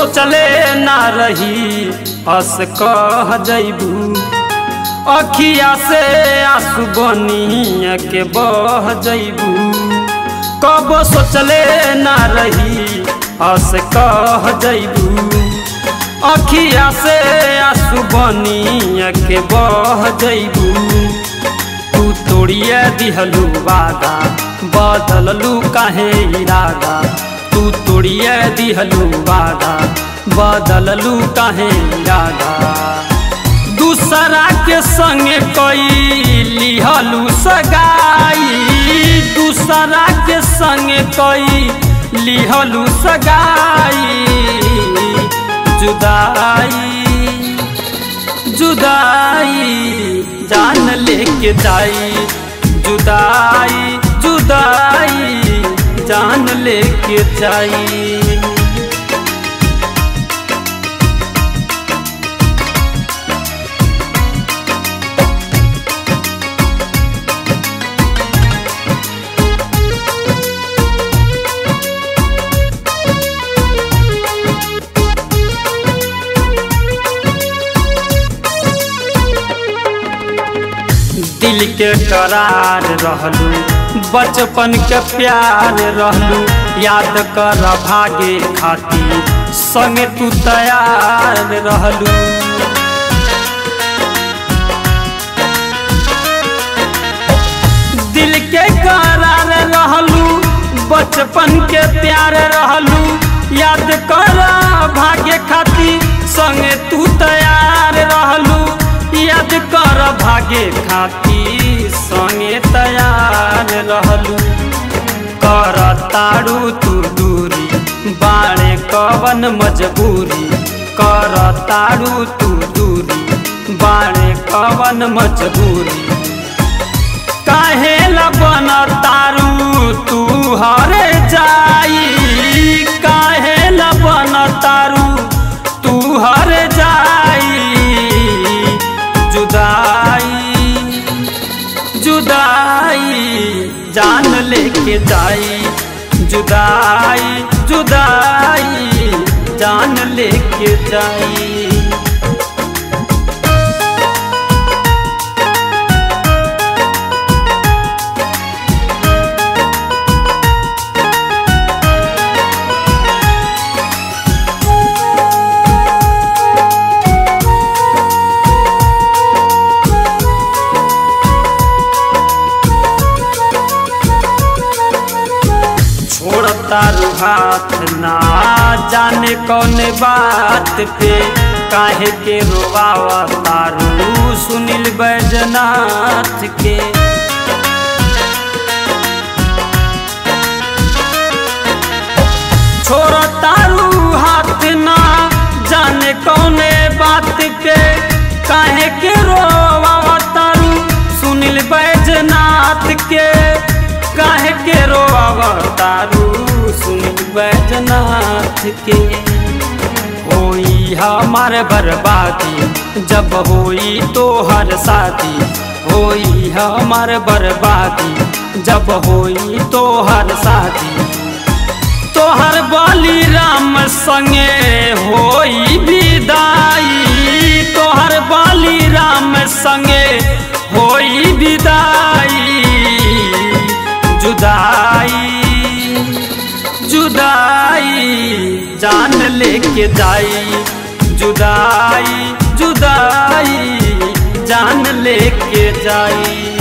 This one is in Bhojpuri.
सोचले ना रही हस कह जैबू अखिया से आंसू बनिया के बह जैबू कब सोचले ना रही हस कह जैबू अखिया से आंसू बनिया के बह जैबू तू तोड़िए दिहलू वादा बदललू काहे इरादा तू तोड़िए दिहलू वादा बदललू काहे इरादा दूसरा के संग कई लिहलू सगाई दूसरा के संग कई लिहलू सगाई जुदाई जुदाई जान लेके जाई जुदाई जुदाई जान लेके जाई दिल के करार रहलू बचपन के प्यार रहलू याद कर भागे खाती संगे तू तैयार रहलू दिल के करार रहलू बचपन के प्यार रहलू याद कर भागे खाती संगे तू तैयार रहलू याद कर भागे खाती संगे तैयार रहलू कर तारू तू दूरी बाणे कवन मजबूरी कर तारू तू दूरी बाणे कवन मजबूरी काहे बन तारू तू हरे जाई काहे बन तारू तू हर जाई जुदाई जुदाई जान लेके जाई जुदाई जुदाई जान लेके जाई छोड़ता हाथ ना जाने कौन बात पे काहे के रोवावा तारू सुनील बैजनाथ के छोड़ता हाथ ना जाने कौन बात पे काहे के रोवावा तारू सुनील बैजनाथ के काहे के रोवा तारू सुन बैजनाथ के होई हमार बर्बादी जब होई तो हर शादी होई हमार बर्बादी जब होई तो हर शादी तोहर बली राम संगे होई विदाई तोहर बली राम संगे होई विदाई जुदाई जुदाई जान लेके जाई जुदाई जुदाई जान लेके जाई